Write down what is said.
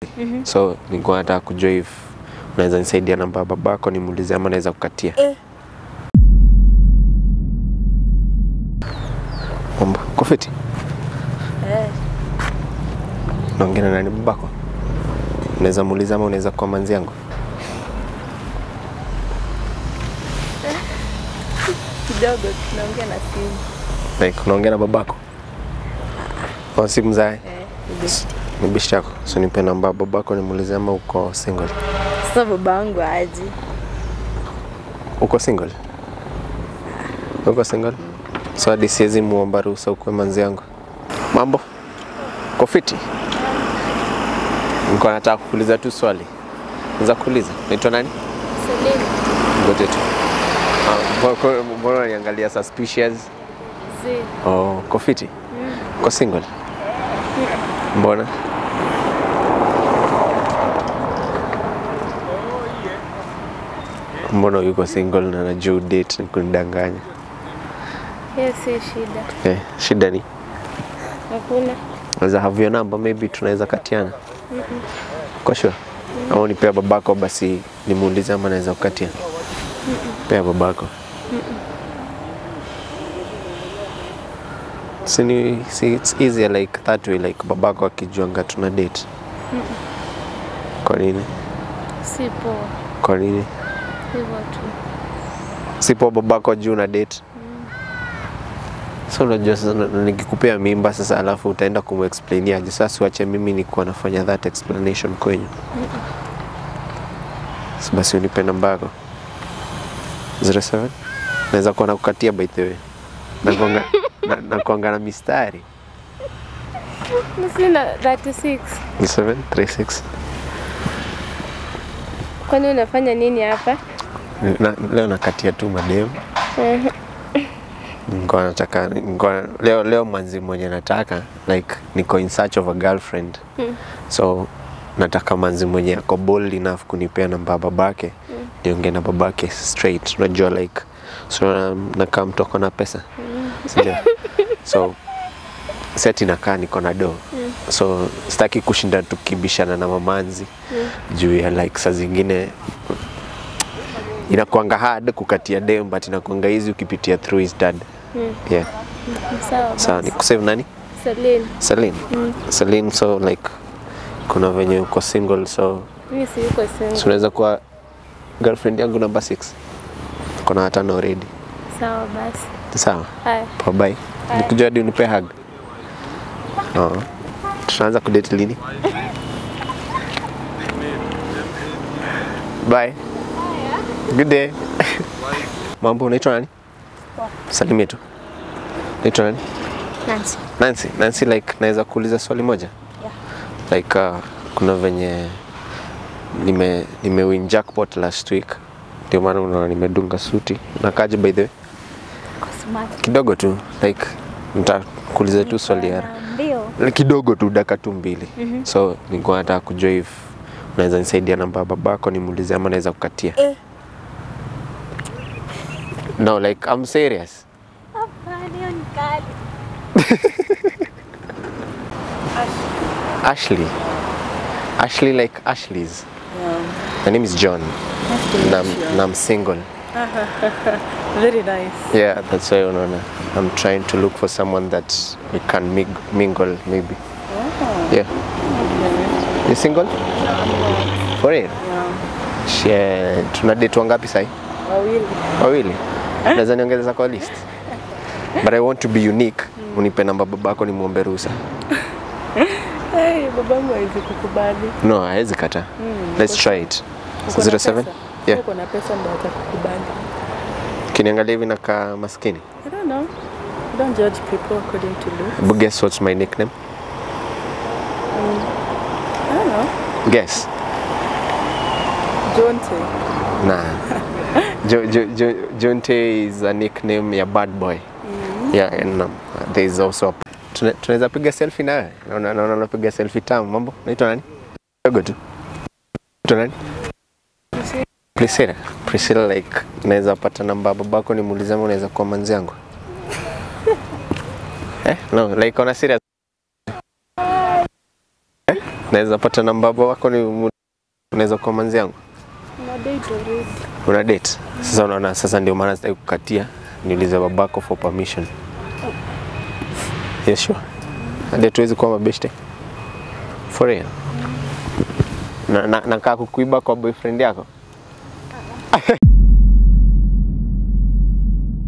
So nilikuwa nataka kujua if unaweza nisaidia namba ya babako nimuulize ama naweza kukatia. Eh. Mambo kofiti. Eh, Naongea na nani babako? Unaweza muuliza ama unaweza kwa manzi yangu? kidogo tunaongea na simu. Like unaongea na babako? Kwa simu zae? Eh, ni best. Ni bishi yako. So nipe namba ya babako nimuulize ama uko single. Sasa baba wangu aje. Uko single? Uko single? So hadi siwezi muomba ruhusa ukuwe manzi yangu. Mambo? Uko fiti? Nilikuwa nataka kukuuliza tu swali. Naweza kuuliza? Naitwa nani? Selena. Ngoja tu. Ah, mbona- Mbona unaniangalia suspicious? Si. Oh, uko fiti? Uko single? Mbona? Mbona yuko single na najua date ni kunidanganya? Hiyo si shida. Eh, shida ni Hakuna. naweza have your number maybe tunaweza katiana. Kwa sure. Au unipea babako basi nimuulize ama naweza kukatia. Pea babako. Si ni si it's easier like that way like babako akijuanga tuna date. Kwa nini? Si poa. Kwa nini? Hivyo tu. Sipo babako juu na date. So unajua sasa na- nikikupea mimba sasa alafu utaenda kumexplainia aje sasa uache mimi nikuwa nafanya that explanation kwenyu. So basi unipe namba yako. 07 naweza kuwa nakukatia by the way. Nakuanga na, nakuanga na mistari. Sina 36. 0736 Kwani unafanya nini hapa? na, leo nakatia tu mademu. Nilikuwa nataka nilikuwa, leo leo mwanzi mwenye nataka like niko in search of a girlfriend so nataka manzi mwenye ako bold enough kunipea namba ya babake niongee na babake straight unajua like so na- nakaa mtu ako na pesa sindio so seti nakaa niko na do so sitaki kushinda tukibishana na mamanzi juu ya like saa zingine inakuanga hard kukatia dem but inakuanga easy ukipitia through his dad yeah Sawa. sawa basi. ni kusave nani Selena. Celine Celine so like kuna venye uko single so Mimi si yuko single. so unaweza kuwa girlfriend yangu number 6 kuna watano already Sawa basi. sawa Haya. Poa, bye nikujua hadi unipe hug oh. tunaanza kudate lini bye good day mambo unaitwa nani salimia tu unaitwa nani Nancy. Nancy, Nancy like naweza kuuliza swali moja? Like uh, kuna venye nime nime win jackpot last week. Ndio maana unaona nimedunga suti. Nakaje by the way? Kwa smart. Kidogo tu like nitakuuliza tu swali ya Ndio. kidogo tu dakika tu mbili. So nilikuwa nataka kujua if unaweza nisaidia namba ya babako nimuulize ama naweza kukatia. Eh. No, like I'm serious. Hapana, hiyo ni kali. Ashley. Ashley like Ashley's. Yeah. My name is John. Nice to And meet I'm, you. and I'm single. Very nice. Yeah, that's why unaona. I'm trying to look for someone that we can mig- mingle maybe. Oh, Yeah. okay. You single? For real? Yeah. Shit. Tuna date wangapi sahi? Wawili. Wawili. Naweza niongeza kwa list. But I want to be unique. Unipe namba babako nimuombe ruhusa. Hey, babangu hawezi kukubali. No, hawezi kata. Let's try it. Uko na 07? pesa? Yeah. Uko na pesa ndio atakukubali. Kiniangalia hivi nakaa maskini. I don't know. You don't judge people according to looks. But guess what's my nickname? I don't know. Guess. Jonte. Nah. jo, jo, jo, Jonte is a nickname ya bad boy. Yeah, and um, there is also a... Tuna- tunaweza piga selfie nawe? Naona naona unapiga selfie tamu. Mambo? Naitwa nani? Dogo tu. Naitwa nani? Priscilla. Priscilla like naweza pata namba ya babako nimuulize ama unaweza kuwa manzi yangu? eh? No, like on a serious. Eh? Naweza pata namba baba wako ni mu- unaweza kuwa manzi yangu? Una date already. Una date? Sasa unaona sasa ndio maana sitaki kukatia. Niulize babako for permission. Yes, sure. Hadi tuwezi kuwa mabeshte. For real. Na, na, nakaa kukuiba kwa boyfriend yako?